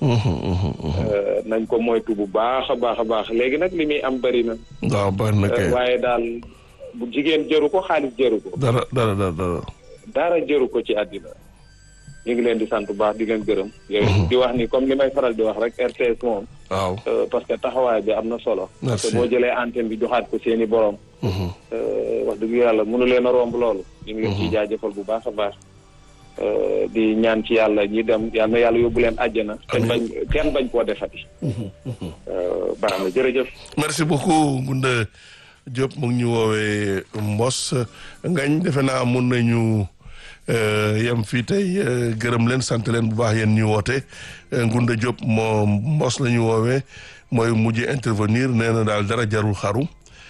nañ ko moytu bu baax a baax a baax léegi nag li muy am bëri na. waaw bari na kay. waaye daal bu jigéen jëru ko xaalis jëru ko. dara dara dara dara. dara jëru ko ci àddina. ñu ngi leen di sant bu baax di leen gërëm. yooyu di wax ni comme li may faral di wax rek RTS moom. waaw. parce que taxawaay bi am na solo. Merci. parce que boo jëlee antenne bi joxaat ko seeni borom. wax dëgg yàlla mënu leen a romb loolu. ñu ngi leen ciy jaajëfal bu baax a baax. di ñaan ci yàlla ñi dem yal na yàlla yóbbu leen àjjana. kenn bañ kenn bañ koo defati. baax na jërëjëf. merci beaucoup Ngunda Diop mu ngi ñu woowee Mbos ngañ defe naa mun nañu yem fii tey gërëm leen sant leen bu baax yéen ñu woote Ngunda Diop moo Mbos la ñu woowee mooy mujj intervenir nee na daal dara jarul xaru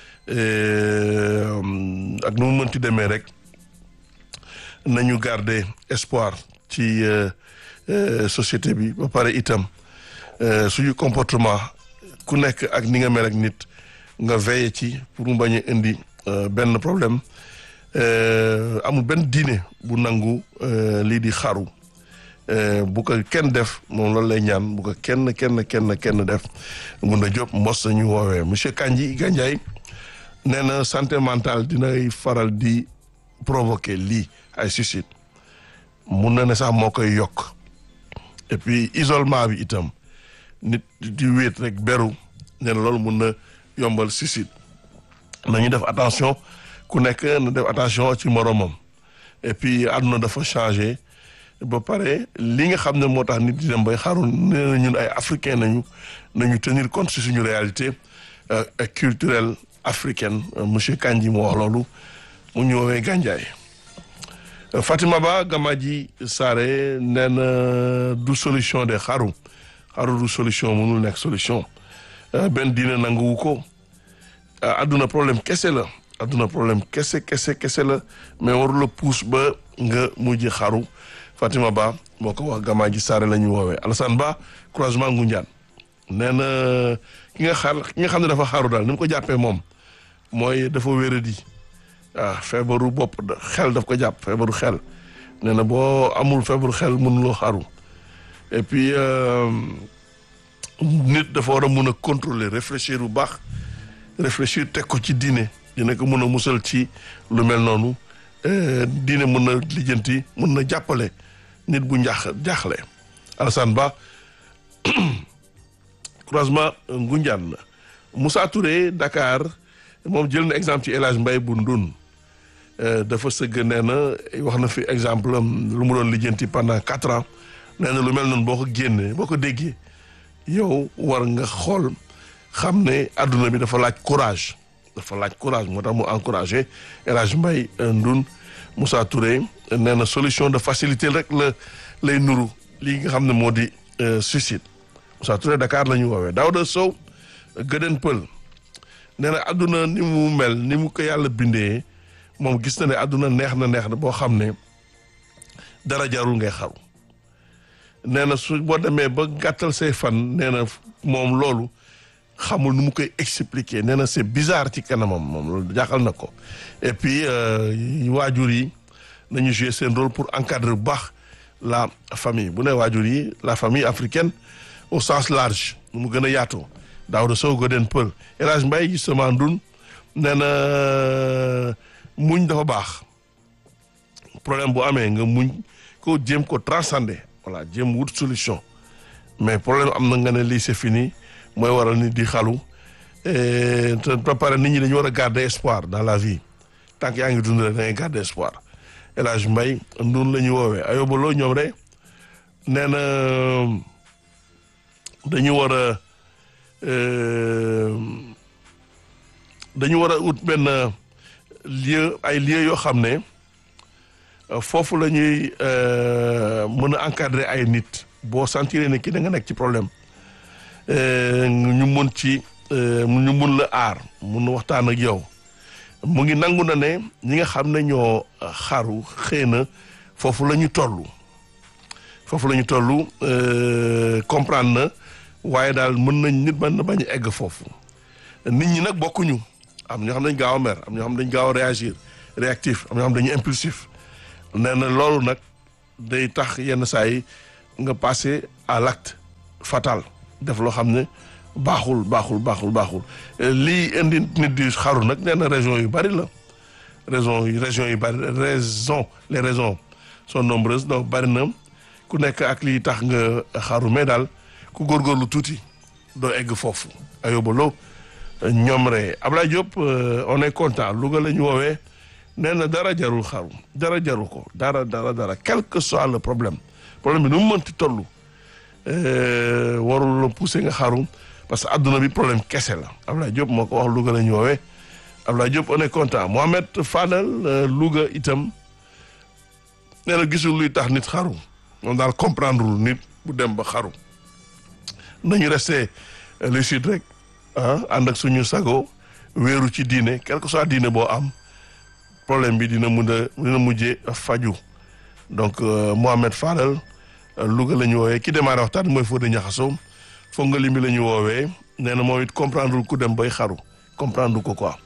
ak nu mu mënti demee rek nañu garder espoir ci société bi ba pare itam suñu comportement ku nekk ak ni nga mel ak nit nga veiller ci pour mu bañ a indi benn problème amul benn diine bu nangu lii di xaru bu ko kenn def moom loolu lay ñaan bu ko kenn kenn kenn kenn def mun a jóg mbos nañu woowee monsieur Kandji Gandiaye nee na santé mentale dinay faral di provoquer lii ay suicide mun na ne sax moo koy yokk et puis isolement bi itam nit di wéet rek beru nee na loolu mun na yombal suicide nañu def attention ku nekk na def attention ci moromam et puis àdduna dafa changé ba pare li nga xam ne moo tax nit di dem bay xaru nee na ñun ay africain nañu nañu tenir compte ci suñu réalité culturelle africaine monsieur Kandji moo wax loolu mu ñu woowee Gandiaye Fatima Ba Gamaji Sare nee na du solution de xaru xaru du solution mënul nekk solution benn diine nanguwu ko adduna problème kese la adduna problème kese kese kese la mais warula puus ba nga mujj xaru Fatima Ba moo ko wax Gamaji Sare la ñu woowee Alassane Ba croisement Ngoundiane nee na ki nga xar ki nga xam ne dafa xaru daal ni mu ko jàppee moom mooy dafa wéradi waaw feebaru bopp xel daf ko jàpp feebaru xel nee na boo amul feebaru xel mënuloo xaru et puis nit dafa war a mun a contrôler réfléchir bu baax réfléchir teg ko ci diine dina ko mun a musal ci lu mel noonu diine mun na lijjanti mun na jàppale nit bu njaax jaaxle Alassane Ba croisement Ngoundiane la Moussa Touré Dakar moom jël na exemple ci El Hadj Mbaye bu Ndun dafa sëgg nee na wax na fi exemple am lu mu doon lijjanti pendant quatre ans nee na lu mel noonu boo ko génnee boo ko déggee yow war nga xool xam ne adduna bi dafa laaj courage dafa laaj courage moo tax mu encouragé El Hadj Mbaye Ndun Moussa Touré nee na solution de facilité rek la lay nuru lii nga xam ne moo di suicide Moussa Touré Dakar la ñu woowee Daouda Sow Gëden Pël nee na adduna ni mu mel ni mu ko yàlla bindee moom gis na ne adduna neex na neex na boo xam ne dara jarul ngay xaru nee na su boo demee ba gàttal say fan nee na moom loolu xamul nu mu koy expliquer nee na c'est bizarre ci kanamam moom loolu jaaxal na ko et puis waajur yi nañu jouer seen rôle pour encadrer bu baax la famille bu ne waajur yi la famille africaine au sens large nu mu gën a yaatoo Daouda Sow Goden Pël El Hadj Mbaye justement ndun nee na muñ dafa baax problème bu amee nga muñ ko jéem ko transcender voilà jéem wut solution mais problème am na nga ne lii c'est fini mooy waral nit di xalu te ba pare nit ñi dañu war a garder espoir dans la vie tant que yaa ngi dund rek da ngay garder espoir El Hadj Mbaye ndun la ñu woowee ayobaloo ñoom rek nee na dañu war a dañu war a ut benn lieu ay lieu yoo xam ne foofu la ñuy mën a encadrer ay nit boo sentir ne ki da nga nekk ci problème ñu mun ci ñu mun la aar mun waxtaan ak yow mu ngi nangu na ne ñi nga xam ne ñoo xaru xëy na foofu la ñu toll foofu la ñu toll comprendre na waaye daal mën nañ nit mën na bañ a egg foofu nit ñi nag bokkuñu am ñoo xam dañ gaaw a mer am ñoo xam dañ gaaw a réagir réactif am ñoo xam dañu impulsif nee na loolu nag day tax yenn saa yi nga passer à l'acte fatal def loo xam ne baaxul baaxul baaxul baaxul lii indi nit di xaru nag nee na région yu bari la raison yi région yu bari raison les raisons sont nombreuses donc bari na ku nekk ak lii tax nga xaru mais daal ku góorgóorlu tuuti doo egg foofu ayobaloo ñoom rek Ablaye Diop on est content Louga la ñu woowee nee na dara jarul xaru dara jarul ko dara dara dara quel que soit le problème problème bi nu mu mënti toll warul la pousser nga xaru parce que adduna bi problème kese la Ablaye Diop moo ko wax Louga la ñu woowee Ablaye Diop on est content Mohamed Fadel Louga itam nee na gisul luy tax nit xaru moom daal comprendre nit bu dem ba xaru nañu resté lucide rek ah ànd ak suñu sago wéeru ci diine quel que soit diine boo am problème bi dina mun a dina mujjee faju donc Mohamed Fadel Louga la ñu woowee ki démarré waxtaan mooy Fodé Niakhasso foog nga limi la ñu woowee nee na moom it comprendre ku dem bay xaru comprendre ko quoi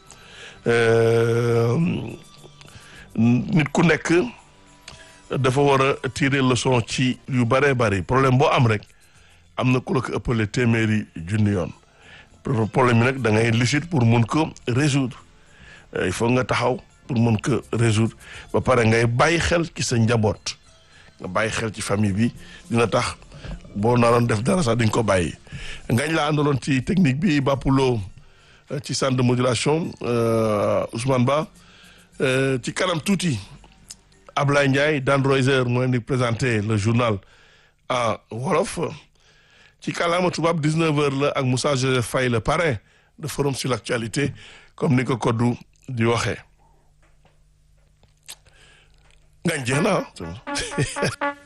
nit ku nekk dafa war a tirer leçon ci yu bëree bëri problème boo am rek am na ku la ko ëppale téeméeri junni yoon problème bi nag da ngay lucide pour mun ko résoudre il faut nga taxaw pour mun ko résoudre ba pare ngay bàyyi xel ci sa njaboot nga bàyyi xel ci famille bi dina tax boo naroon def dara sax di nga ko bàyyi ngañ laa àndaloon ci technique bi Bapoulo ci centre de modulation Ousmane Ba ci kanam tuuti Ablaye Ndiaye Dan Roiser moo leen di présenté le journal en wolof ci kàllaama tubaab 19h la ak Moussa Joseph Faye le parrain de forum sur l'actualité comme ni ko koddu di waxee ngañ jeex na